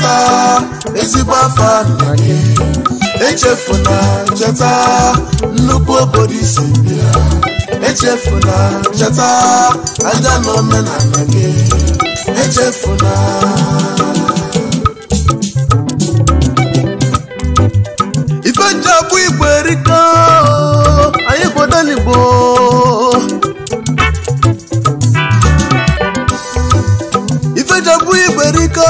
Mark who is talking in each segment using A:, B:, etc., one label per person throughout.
A: cheta ezigbo afa nna gị echefuna cheta nnukwu obodo isi bịa echefuna cheta aja na omenala gị echefuna ife nji abụ igbo erika anyị gbodanigbo ife nji abụ igbo erika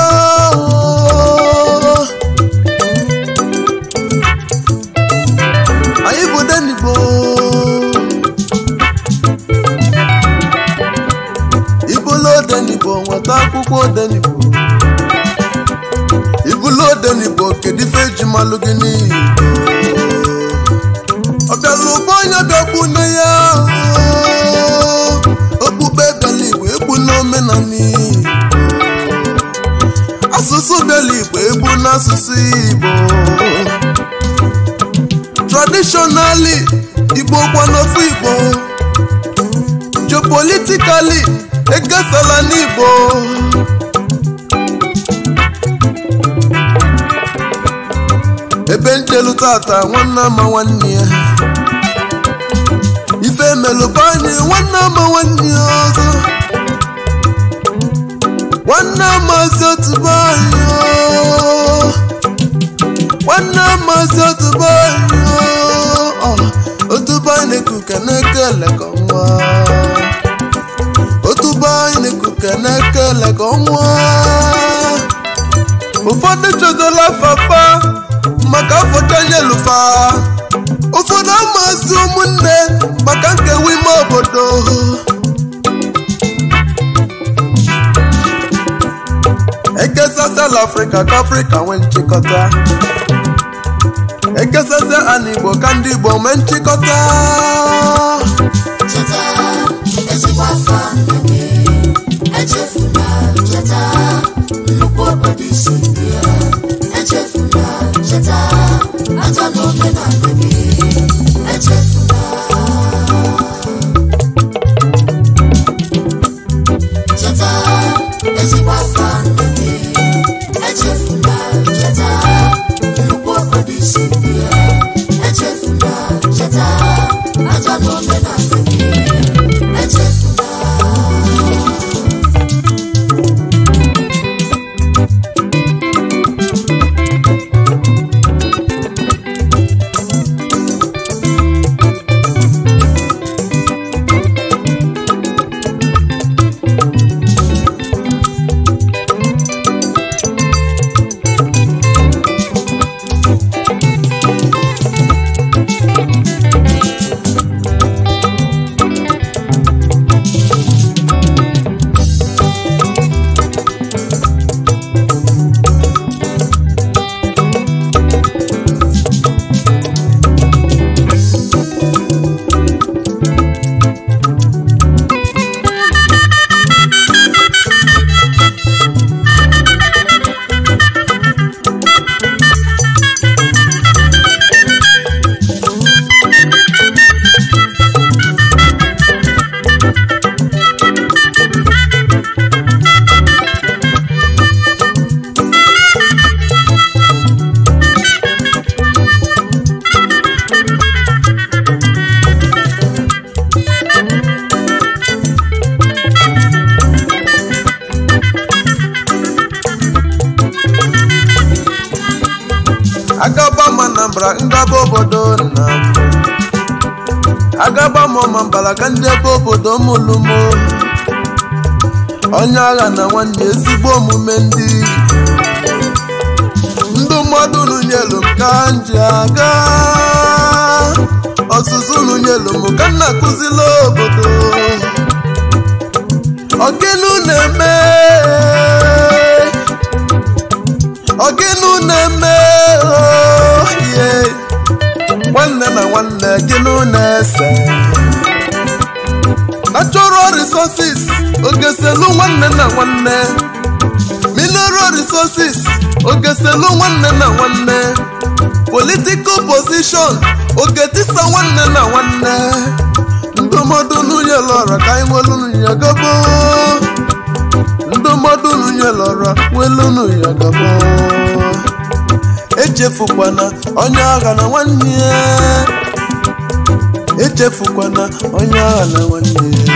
A: anyị gbodanigbo ibulu odenigbo nweta akwụkwọ odenigbo ibulu odenigbo kedu ife eji malụ gị n'iyi ọ bịala ụgbọ onye bịakwu nne ya okpukpe bịala igbo egbu n'omenala igbo asụsụ bịala igbo egbu n'asụsụ igbo traditionally igbo kwa n'ofu igbo geopolitically ekesala n'igbo ebe ntelu tata nwanne ama nwanne ya ife emelụba anyị nwanne ama nwanne ya ọzọ nwanne amazi otubo anyị o. nwanne amazi otubo anyị o. otubo anyị na-ekuke na-ekele ka ọnwa otubo anyị na-ekuke na-ekele ka ọnwa ụfọdụ chọdola fafa maka afọta nyelufa ụfọdụ amazi ụmụnne maka nkewa ime obodo ekesasịala afrịka ka afrịka nwee nchịkọta ekesasịa ana igbo ka ndị igbo nwee nchịkọta
B: cheta ezigbo afọ nna gị echefula cheta nnukwu obodo isi ndị ya echefula cheta aja na omenala gị echefula cheta ezigbo afọ nna gị echefula cheta nnukwu obodo isi ndị ya echefula cheta aja na omenala gị echefula
A: agaba m anambra ngaba obodo nna m agaba m ọmambala ka ndị ebe obodo m lụmo onye agha na nwanne ezigbo omume ndị ndụ mmadụ nunyelu m ka m ji aga ọzụzụ nunyelu m ka m na-akụzila obodo ọgịnụ na-eme ọgịnụ na-eme oh, yeah. nwanne na nwanne gịnụ na-ese natural resources ogeselu nwanne na nwanne mineral resources ogeselu nwanne na nwanne political position ogetisa nwanne na nwanne ndụmọdụ nwunye lọrọ ka anyị nwelu nwunye gobo ndụmọdụ nwunye melọra welunu ya gaba echefukwana onye agha na nwanne ya echefukwana onye agha na nwanne ya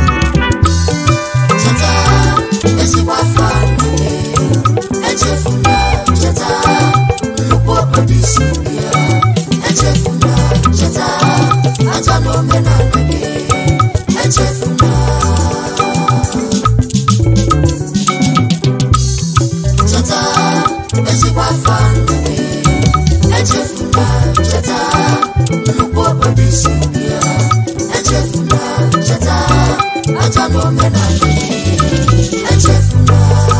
B: cheta ezigbo afọ nne echefula cheta nnukwu obodo isi ya echefula cheta aja na omenala gị echefula cheta ezigbo afọ nne echefula cheta nnukwu obodo isi ya echefula cheta aja na omenala gị echefula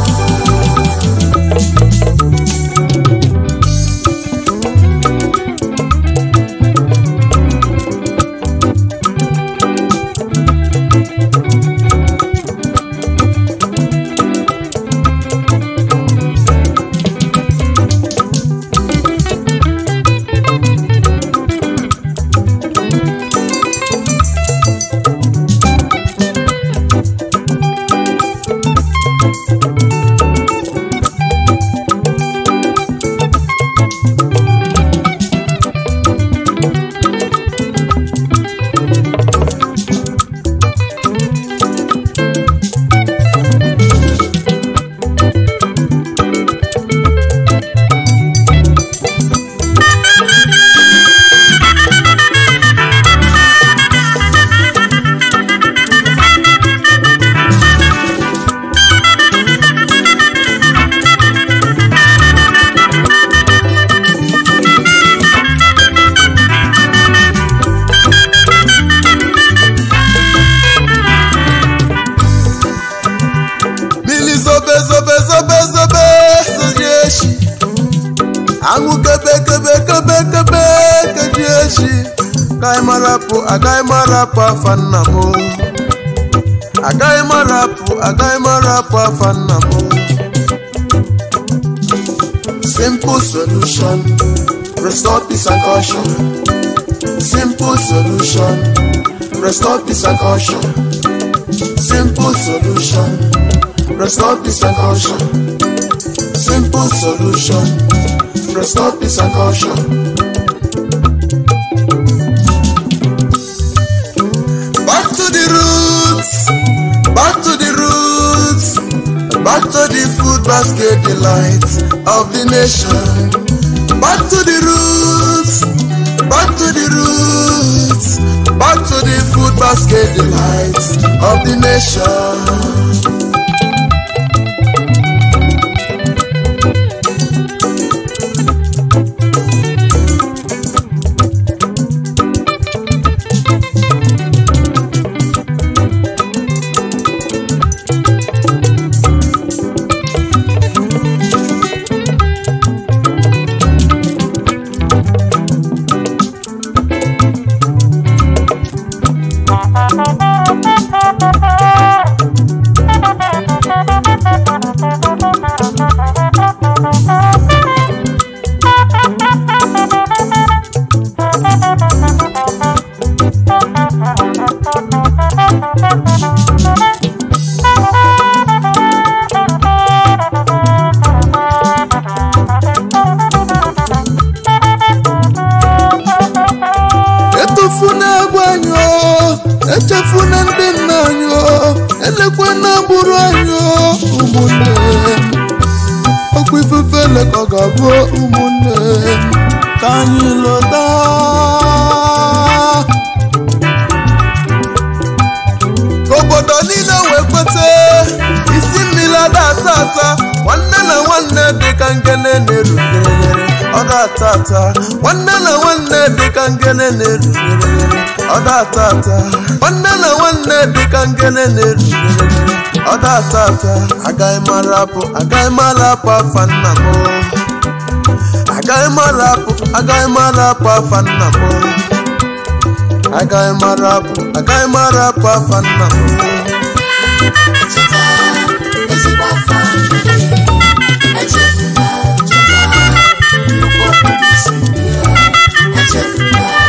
A: mmiri zobe zobe zobe zobe soji echi anwụ kebe kebe kebe kebe keji echi agaghị marapụ agaghị marapụ afa nna m o. agaghị marapụ agaghị marapụ afa nna m o. simple solution restore peace and caution simple solution restore peace and caution simple solution restore peace and caution. Simple solution, restore peace and caution. Back to the roots, back to the roots, back to the food basket delight of the nation. Back to the roots, back to the roots, back to the food basket delight of the nation. etufuna egwu anyị o echefuna ndị nna anyị o elekwana agbụrụ anyị o ụmụnne okwu ifufe lekọ ga-abụ ụmụnne ka anyị lọta ka obodo niile wee kweta isi mmiri ada ata ata nwanne na nwanne dịka ngene na-erutere ọ da-ata ata nwanne na nwanne dịka ngene na-erutere ọ da-ata ata nwanne na nwanne dịka ngene na-erutere ọ da-ata ata agaghị mara apụ agaghị mara apụ afa nna m agaghị mara apụ agaghị mara apụ afa nna m agaghị mara apụ agaghị mara apụ afa nna m
B: cheta ezigbo afọ nne echefula cheta nnukwu obodo isi ya echefula